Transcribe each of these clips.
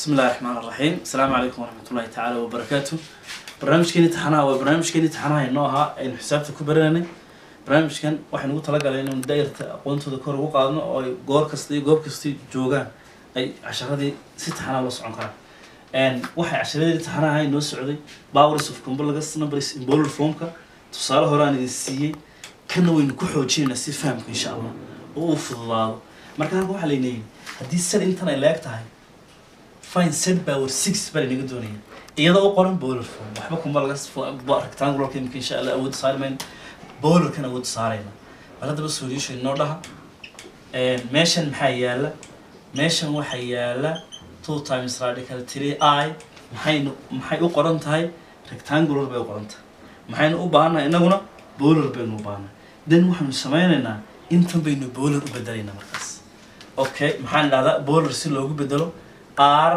بسم الله الرحمن الرحيم السلام عليكم ورحمة الله تعالى وبركاته برنامجكeenii taxanaha waa barnaamijkeenii taxanaha inoo ahaa aynu xisaabta ku barananay barnaamijkan waxaynu ugu talagalay inaynu daayarta aqoontooda kor ugu qaadno oo ay goor kasta iyo goob kasta joogaan ay casharadii si taxanaha loo socon karaan waxay casharadii taxanaha ay noo socday powers of complex numbers in bolar formka tusaale hore aan idin siiyey kana waynu ku xoojinaynaa si fahamka insha allah oo u fududaado marka halka waxaa laynayihi haddii sad intan ay leeg tahay fine set power six baa laynaga doonaya iyadoo u qoran bolar form waxba kuma laga rectangularka imika insha allah awood saari mayno bolarkan awood saarayna bal haddaba solution inoo dhaha meeshan maxaa yaala meeshan waxaa yaala two times radical three i maxaynu maxay u qoran tahay rectangular bay u qoran tahay maxaynu u baahannahay innaguna bolar baynu u baahannahay then waxaanu sameynaynaa intan baynu bolar u bedelaynaa markaas okay maxaan dhahdaa bolar si loogu bedelo r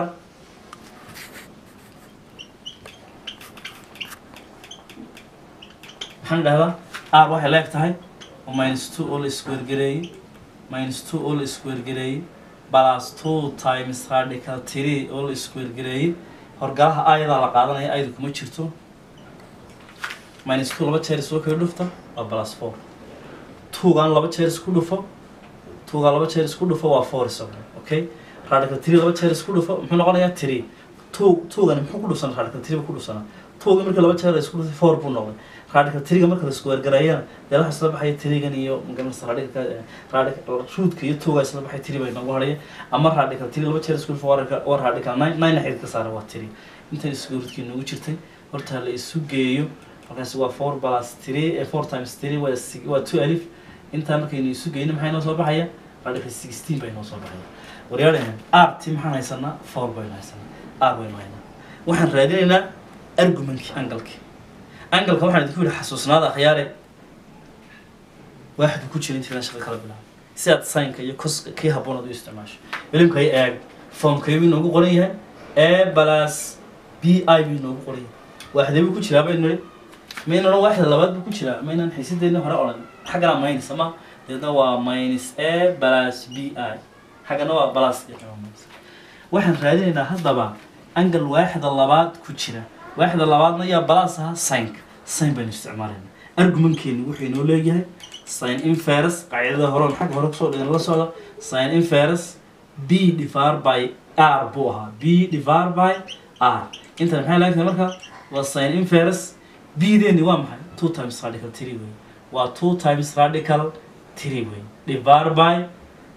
maxaan dhahdaa r waxay leeg tahay oo minus two oo la iskuwergareeyey minus two oo la iskuwergareeyey plus two times radical three oo la iskuwergareeyey horgalaha ayadaa la qaadanaya ayada kuma jirto minus two laba jeer isoo kaga dhufta waa plus four twogan laba jeer isku dhufo twogan laba jeer isku dhufo waa four isaguna okay radical three laba jeer isku dhufo muxuu noqonayaa three two twogani muxuu ku dhufsanaa radical three buu ku dhufsanaa twoga marka laba jeer la isku dhufay four buu noqday radical three-ga marka la isku wergareeyana dee waxa isla baxaya three-gan iyo magaranaysa radical radical root-ka iyo two-ga isla baxay three bay noogu haraya ama radical three laba jeer isku dhufo waa radical waa radical nine nine xidid ka saara waa three intan isku root-kii noogu jirtay horta la isu geeyo markaasi waa four plus three eh, four times three waa si- waa two alif intaa markaynu isu geyno maxay noo soo baxaya radical sixteen bay noo soo baxaya waryaalahan r ti maxaan haysanaa four baynu haysanaa r baynu haynaa waxaan raadinaynaa argumentkii angalkii angalka waxaan idinku yidhi xasuusnaada akhyaare waaxdu ku jira intii shaqa kala bilaabo si aad saynka iyo koska kii habboon aad u isticmaasho ilimka ay eeg formkay buu inoogu qoran yahay a plus b i buu inoogu qoran yahay waaxdee buu ku jiraa baynu nidhi mayna odhan waaxda labaad buu ku jiraa maynan xiisadeedna hore odhan xaggana minus ama deedna waa minus a plus b i xaggana waa plus iyo kama minus waxaan raadinaynaa haddaba angal waaxda labaad ku jira waaxda labaadna yaa balas ahaa sinka sin baynu isticmaalayna argumentkeenu wuxuu inoo leeyahay sin inferus qaacidada hore on xagga hore kusoo dhigan la socda sin inferus b divar by r buu ahaa b divar by r intan maxay leegtahay marka waa sin inferus b deeni waa maxay two times radical three wey waa two times radical three wey divar by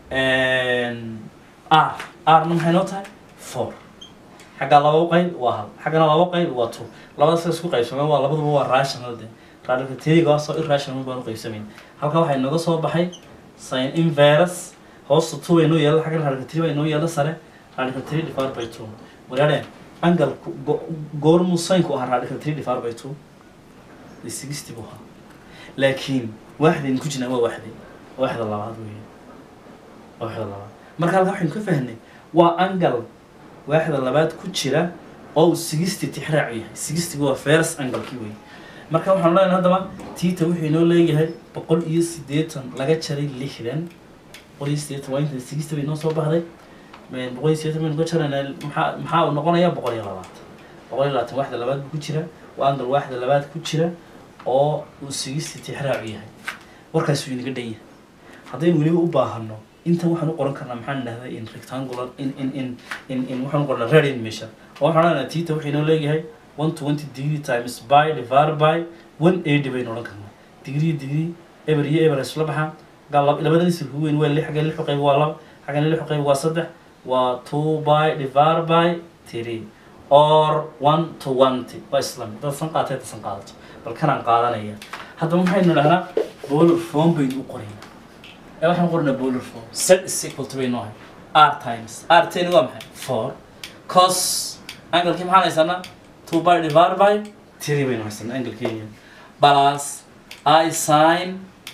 r rna maxay noo tahay four xagga laba qayb waa hal xaggana laba qayb waa two labada sa isku qaybsameen waa labaduba waa rational de radical three-ga waa soo irrational baan u qaybsamayn halka waxaa inooga soo baxay sin inverus hoosta two bay noo yeela xaggana radical three baa inoo yeela sare radical three divided by two walaadhe angalku go- goormuu sinku ahaa radical three divided by two de sixty buu ahaa laakiin waaxdaynu ku jirnaa waa waaxday waaxda labaad weeye waa waaxda labaad marka halka waxaynu ka fahnay waa angal waaxda labaad ku jira oo uu sixty tixraacu yahay sixty waa first angle-kii wey marka waxaan leenahay haddaba tiita wuxuu inoo leeyahay boqol iyo siddeetan laga jaray lixdan boqol iyo siddeetan waa inta sixty bay inoo soo baxday Een, boqol iyo siddeetan baynu ka jaraynaa maxaa maxaa uu noqonayaa boqol iyo labaatan boqol iyo labaatan waaxda labaad buu ku jira waa angle waaxda labaad ku jira oo uu sixty tixraacu yahay warkaas wuu inaga dhan yahay haddaynu weliba u baahano intan waxaan u qoran karnaa maxaan dhahdaa in rectangular in in in in in waxaan u qornaa radian measure oo waxaan odhanaynaa tita waxay inoo leeyahay one twenty degree times by divided by one eighty baynu odhan karnaa degree degree eber iyo eber isla baxaan gaa lab- labadan isir ku weyn waa lix xaggan lix qayb waa laba xaggan lix qayb waa saddex waa two by divided by three or one to twenty waa islam dad san qaatay dad san qaadato bal kanaan qaadanaya haddaba maxaynu dhahnaa bolar form baynu u qoraynaa ee waxaan qornaa bolar form z is equal to bay noohay r times r ten waa maxay four cos angalkii maxaan haysanaa two by divided by three baynu haysanaa angalkeenya plus i sin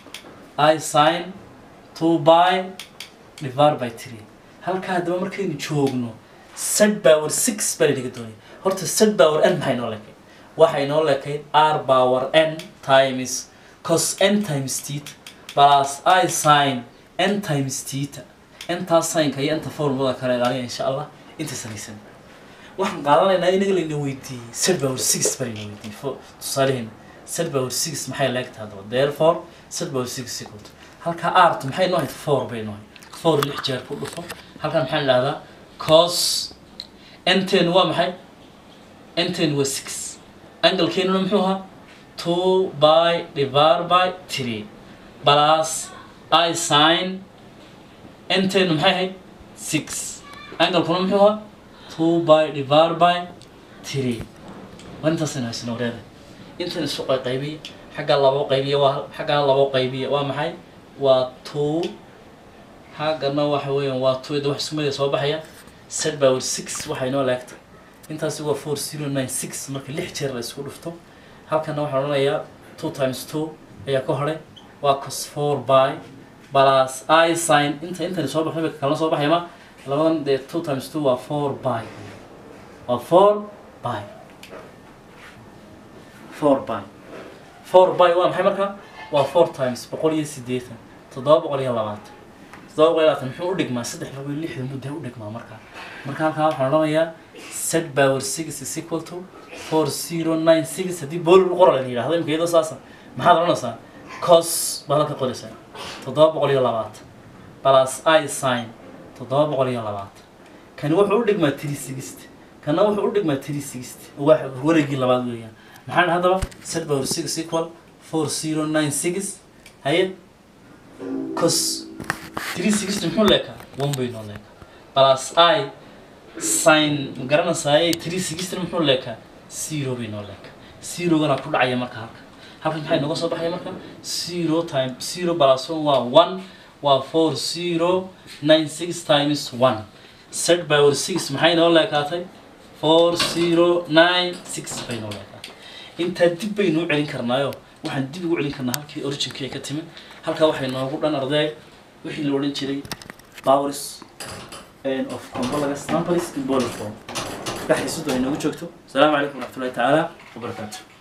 i sin two by divided by three halkaa haddaba markaynu joogno z power six baa laynaga doonaya horta z power n maxay noo lekay waxay noo lekay r power n times cos n times theta plus i sin n times theta intaas sinka iyo inta formulada kale ilaaliya insha allah inta sanaysan waxaan qaadanaynaa inaga layna weydiiyey set power six baa layna weydiiyey fo tusaaleheena set power six maxay leegtahay haddaba therefore set power six equal to halkaa art maxay noo ahayd four bay noo ahayd four lix jeer ku dhufo halkan maxaan idhahdaa cos nten waa maxay nten waa six angalkeenuna muxuu ahaa two by divided by three plus i sin nten maxay ahayd six angalkuna muxuu ahaa two by divided by three waa intaasina haysano wareeda intan isu qaybiya xaggaa labo qaybiya waa xaggaa labo qaybiya waa maxay waa two xaggana waxa weeyaan waa two ida wax isku mid soo baxaya set power six waxay noo leegtay intaasi waa four zero nine six marka lix jeer la isku dhufto halkana waxaa odhanayaa two times two ayaa ka horay waa cos four by plus i sin inta intani soo baxay kalna soo baxaya ma labadan dee two times two waa four by waa four by four by four by waa maxay marka waa four times boqol iyo siddeetan toddoba boqol iyo labaatan toddoba boqol iyo labaatan muxuu u dhigmaa saddex boqol iyo lixdan mudda u dhigmaa marka marka halkaa waxaan odhanayaa set power six is equal to four zero nine six haddii booli u qoral la yidhahdo imika iyadoo saasa maxaad odhanaysaa cos baad halka qoraysaa toddoba boqol iyo labaatan plus i sin toddoba boqol iyo labaatan kani wuxuu u dhigmaa three sixty kana wuxuu u dhigmaa three sixty waa wareegii labaad weeyaan maxaan haddaba set power six equal four zero nine six haye cos three sixty muxuu leekaa one bay noo leekaa plus i sin ma garanaysaay three sixty muxuu leekaa zero bay noo leekaa zerogana ku dhacaya marka halka halkan maxay nooga soo baxaya marka zero time zero plus one waa one waa four zero nine six times one set power six maxay noo leekaatay four zero nine six bay noo leekaatay intaa dib baynu u celin karnaayo waxaan dib ugu celin karnaa halkii originkii ay ka timid halkaa waxay noogu dhan arday wixii la odhan jiray powers of complex numbers in boliform ka xiisadu ay noogu joogto asalaamu calaykum waraxmatullahi tacaala wabarakaatu